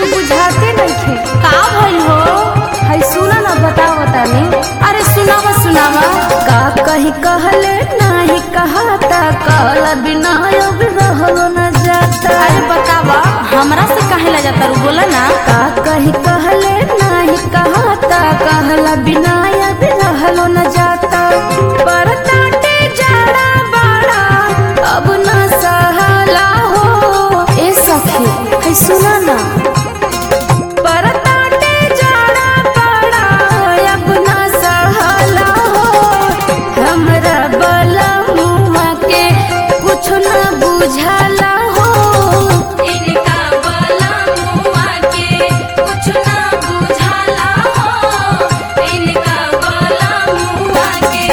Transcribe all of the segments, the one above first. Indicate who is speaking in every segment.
Speaker 1: बुझाते नइखे
Speaker 2: का भइल हो
Speaker 1: है सुना ना बताओ तानी
Speaker 2: अरे सुनावा सुनावा
Speaker 1: का कही कहले नाही कहाता कहल बिना अब रहलो न जाता
Speaker 2: अरे बतावा हमरा से काहे ला जाता रू बोला ना
Speaker 1: का कही कहले नाही कहाता कहल बिना अब रहलो न जाता बरताटे जाड़ा बाड़ा अब न सहाला हो ए सखी है सुना ना बरताटे जाड़ा बाड़ा अब न सहाला हो हमरा बलमुआ के कुछ न बुझाला हो
Speaker 2: इनका बला मुआ के कुछ ना बुझाला हो इनका बला मुआ के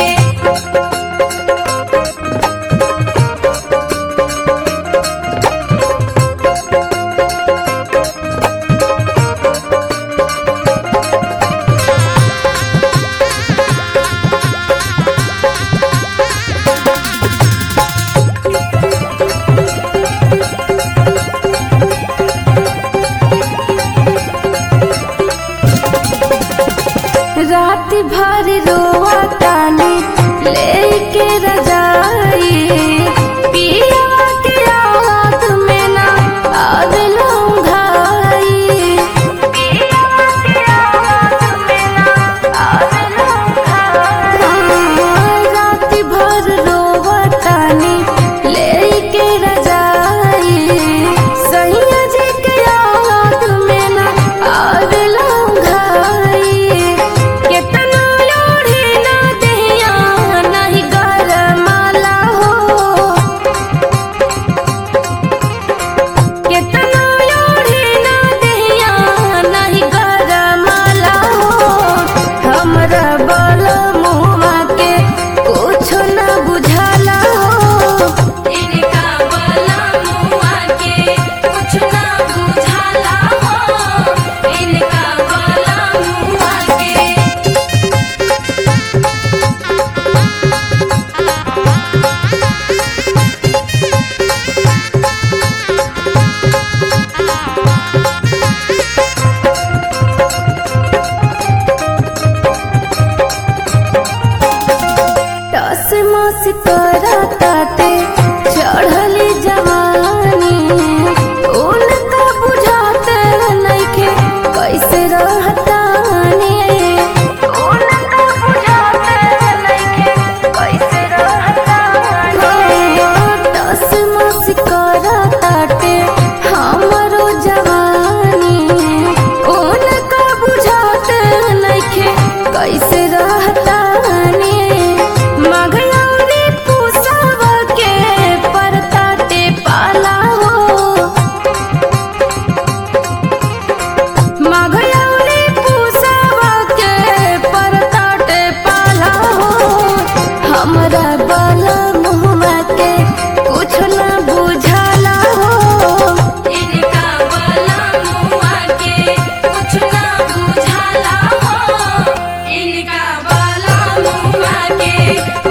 Speaker 1: रात भर रोआ तानी लेके रजाई पिया के याद में ना आवेला घाई पिया के याद में ना आवेला घाई रात भर रोआ तानी लेके रजाई सैया जी के याद में ना आवेला घाई केतना लोढ़ी ना देहिया नाही गरमाला हो केतना लोढ़ी ना देहिया नाही गरमाला हो हमरा बलमुआ के कुछ न बुझाला हो
Speaker 2: इनका बला मुआ के कुछ ना बुझाला हो इनका बला मुआ के
Speaker 1: टस मस करा ताते चढ़ली जवानी उनका बुझाते नइखे कैसे रहतानी उनका बुझाते नइखे कैसे रहतानी टस मस करा ताते हमरो जवानी उनका बुझाते नइखे कैसे रहतानी मघयौरी पुसव के परताटे पाला हो मघयौरी पुसव के परताटे पाला हो हमरा बलमुआ के कुछ न बुझाला हो
Speaker 2: इनका बला मुआ के कुछ ना बुझाला हो इनका बला मुआ के